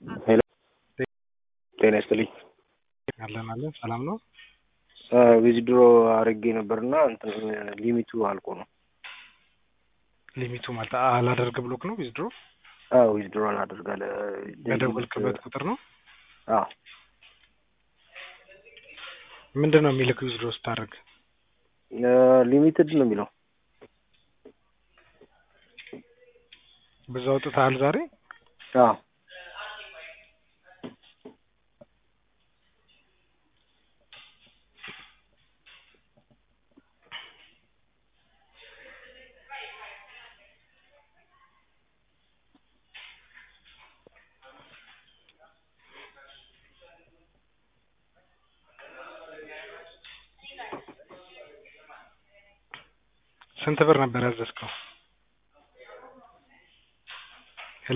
ሄሎ ጤና ይስጥልኝ። አለን አለን ሰላም ነው። ዊዝድሮ አድርጌ ነበርና እንትን ሊሚቱ አልቆ ነው። ሊሚቱ ማለት አላደርግ ብሎክ ነው ዊዝድሮ አዎ ዊዝድሮ አላደርጋለ በደወልክበት ቁጥር ነው። አዎ ምንድን ነው የሚልክ ዊዝድሮ ስታደርግ? ሊሚትድ ነው የሚለው። ብዙ አውጥተሃል ዛሬ? አዎ ስንት ብር ነበር ያዘዝከው? ሄሎ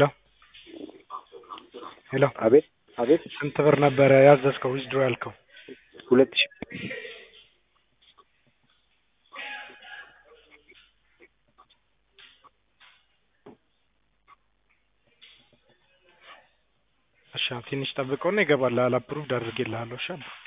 ሄሎ አቤት አቤት ስንት ብር ነበረ ያዘዝከው ዊዝድሮ ያልከው? ሁለት ሺህ እሺ ትንሽ ጠብቀውና ይገባል። አፕሩቭድ አድርጌልሃለሁ። እሺ